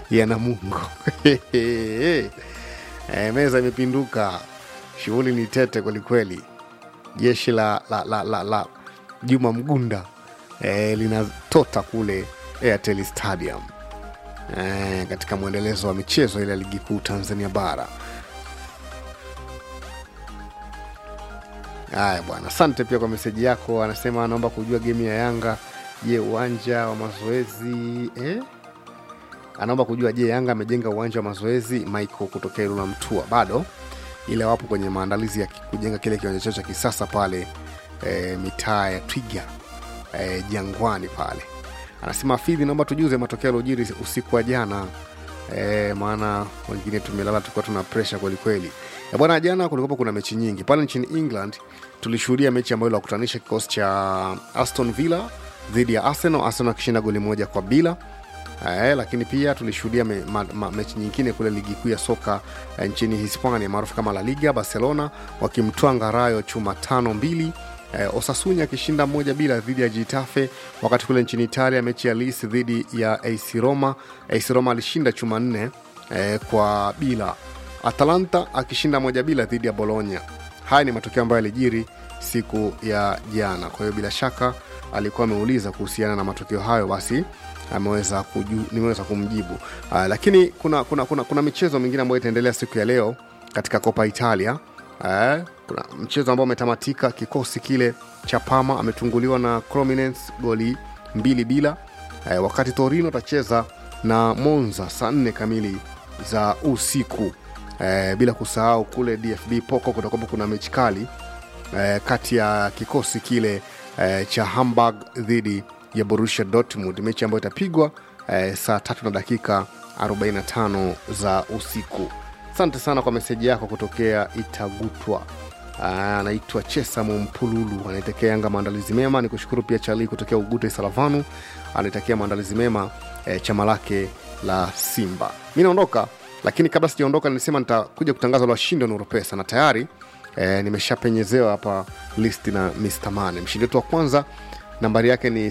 ya Namungo. e, meza imepinduka, shughuli ni tete kwelikweli. Jeshi la, la, la, la, la Juma Mgunda e, linatota kule Airtel Stadium e, katika mwendelezo wa michezo ile ya ligi kuu Tanzania bara. Haya bwana, asante pia kwa meseji yako. Anasema anaomba kujua gemu ya Yanga. Je, uwanja wa mazoezi eh? Anaomba kujua je, Yanga amejenga uwanja wa mazoezi Michael kutokea Ilula Mtua? Bado, ile wapo kwenye maandalizi ya kujenga kile kiwanja chao cha kisasa pale eh, mitaa ya Twiga eh, Jangwani pale. Anasema Fidhi, naomba tujuze matokeo yaliojiri usiku wa jana eh, maana wengine tumelala tulikuwa tuna presha kwelikweli. Ya bwana, jana kulikuwa kuna mechi nyingi pale nchini England. Tulishuhudia mechi ambayo ilakutanisha kikosi cha Aston Villa dhidi ya Arsenal, Arsenal akishinda goli moja kwa bila. Eh, lakini pia tulishuhudia me, ma, ma, mechi nyingine kule ligi kuu ya soka eh, nchini Hispania maarufu kama La Liga, Barcelona wakimtwanga Rayo chuma tano mbili. Eh, Osasuna akishinda moja bila dhidi ya Getafe, wakati kule nchini Italia mechi ya Lis dhidi ya AC Roma, AC Roma alishinda chuma nne eh, kwa bila Atalanta akishinda moja bila dhidi ya Bologna. Haya ni matokeo ambayo yalijiri siku ya jana. Kwa hiyo bila shaka alikuwa ameuliza kuhusiana na matokeo hayo, basi ameweza kuju, nimeweza kumjibu. Uh, lakini kuna, kuna, kuna, kuna michezo mingine ambayo itaendelea siku ya leo katika Copa Italia. Uh, kuna mchezo ambao umetamatika, kikosi kile cha Parma ametunguliwa na Cremonese goli mbili bila. Uh, wakati Torino atacheza na Monza saa nne kamili za usiku. Eh, bila kusahau kule DFB Poko kutakuwa kuna mechi kali eh, kati ya kikosi kile eh, cha Hamburg dhidi ya Borussia Dortmund, mechi ambayo itapigwa eh, saa tatu na dakika 45 za usiku. Asante sana kwa meseji yako kutokea Itagutwa. Anaitwa Chesamo Mpululu, anaitakia Yanga maandalizi mema. Ni kushukuru pia Chali kutokea Ugute Salavanu, anaitakia maandalizi mema eh, chama lake la Simba. Mi naondoka lakini kabla sijaondoka nilisema nitakuja kutangaza washindi wa Nuru Pesa na tayari e, nimeshapenyezewa hapa listi na Mr. Mane. Mshindi wetu wa kwanza nambari yake ni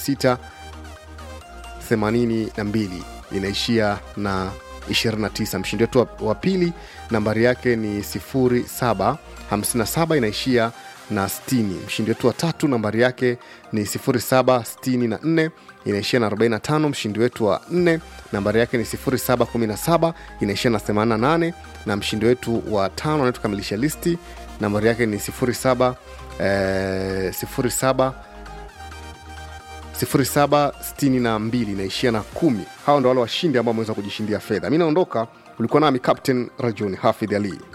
0682 inaishia na 29. Mshindi wetu wa, wa pili nambari yake ni 0757 inaishia na 60. Mshindi wetu wa tatu nambari yake ni 0764 inaishia na 45. Mshindi wetu wa nne nambari yake ni 0717 inaishia na 88, na mshindi wetu wa tano anayetukamilisha listi nambari yake ni 07 eh, 07 0762 inaishia na kumi. Hawa ndo wale washindi ambao wameweza kujishindia fedha. Mi naondoka, ulikuwa nami Captain Rajuni Hafidh Ali.